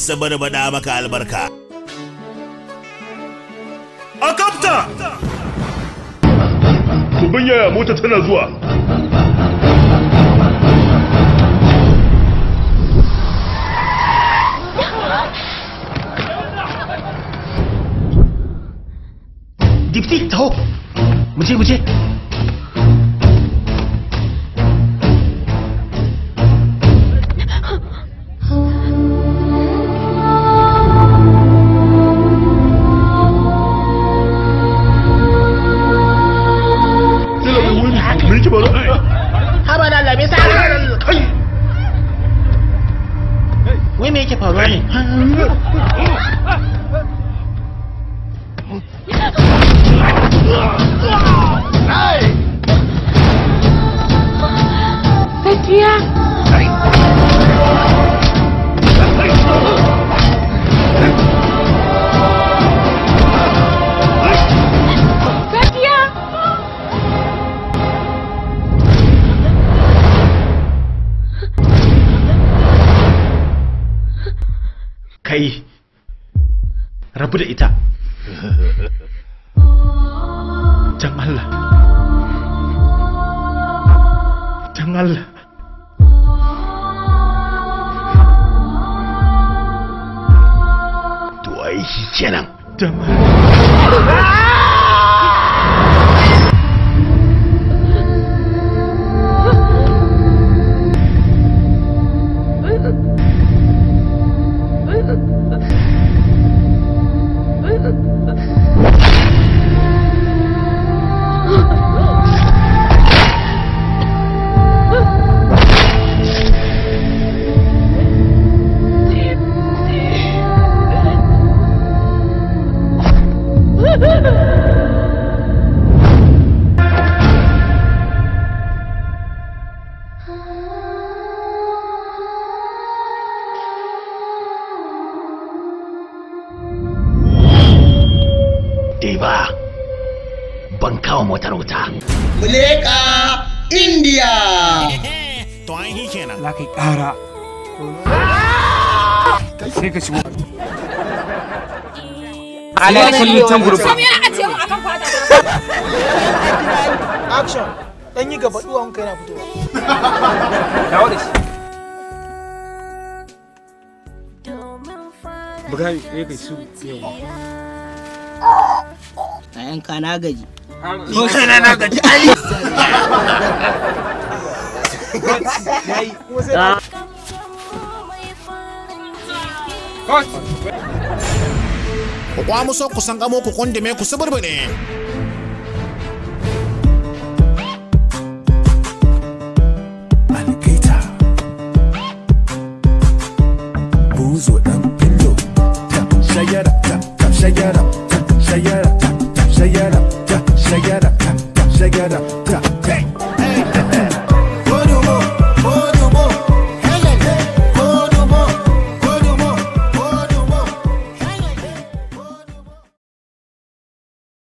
sabarbada maka albarka a kafta ku ban yaya mota tana zuwa dipti taho muje muje Sila mai wuni me yake faru haba da Allah me sa kai wai me yake faruwa ne Safiya. Safiya. kai rabu da ita can Allah can Allah to ai shi kenan can dai ba ban kawo motar wuta Muleka India. to an yi kenan za ka yi ƙara sai ka shigo ala kallon can gurbin Sam yana ajiye mu akan fata. action dan yi gaba duwan kai na fitowa dawo da shi buga ne kai su yau A yanka na gaji. ko kana na gaji ai kuma sai ku kwamuso ku san gamo ku kundume ku suburbune algaita buzo dan